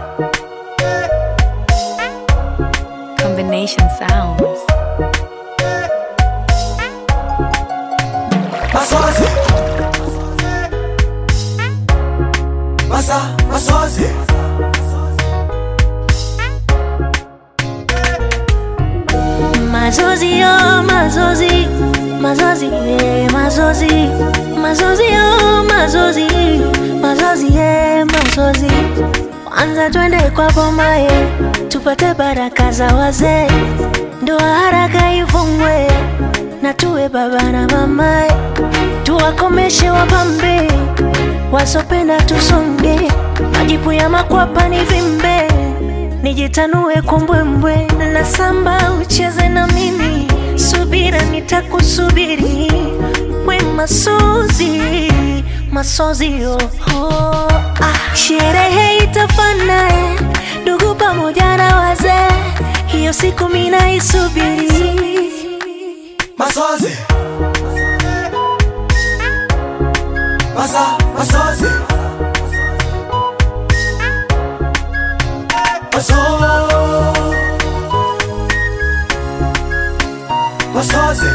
Combination sounds. Masozi Masa, masozi Mazozi yo, mazozi, mazozi, yeah, mazozi, mazozi yo, mazozi, mazozi, yeah, mazozi. Kwanza twende kwa boma ye, tupate baraka za wazee, ndoa haraka ifungwe, na tuwe baba na mama, ye. tuwakomeshe wapambe, wasopenda tusonge, majipu ya makwapa ni vimbe nijitanue kwa mbwembwe na samba ucheze na mimi, subira nitakusubiri, we masozi masozi oh, oh, ah. Sherehe itafana eh, ndugu pamoja na wazee, hiyo siku mina isubiri. Masozi Masa, masozi Maso Masozi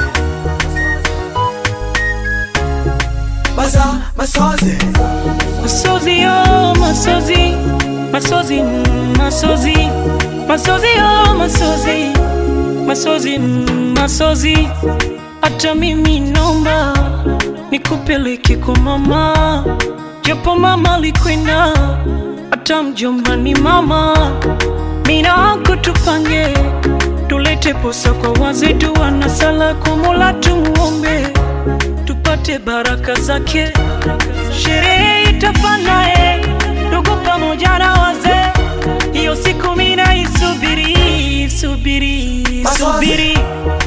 Masa, masozi Masozi yo, masozi, masozi, mm, masozi, masozi yo, masozi, masozi, mm, masozi. Hata mimi naomba nikupeleke kwa mama, japo mama alikwenda, hata mjomba ni mama. Mina wako tupange, tulete posa kwa wazee, dua na sala kwa Mola tumuombe tupate baraka zake. Sherehe itafana eh, ndugu pamoja na wazee, hiyo siku mina isubiri, subiri, subiri.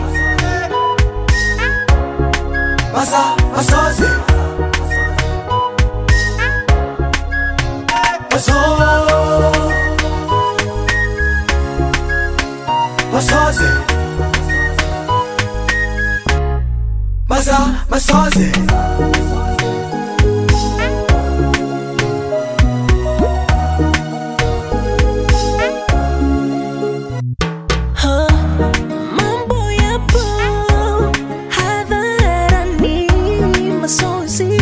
Masa, masozi Maso Masozi Masa, masozi Ha, mambo yapo hadharani, masozi.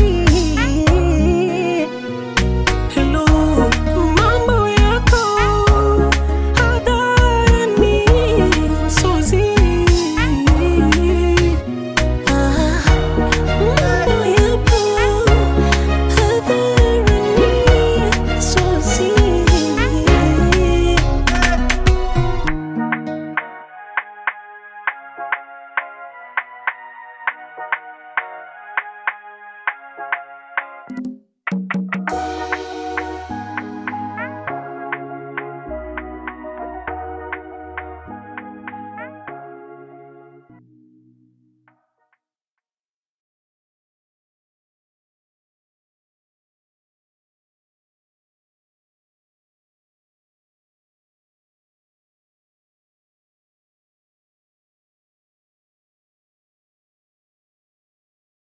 Hello, mambo yako hadharani, Suzy. Ah, mambo yapo hadharani, masozi. Thank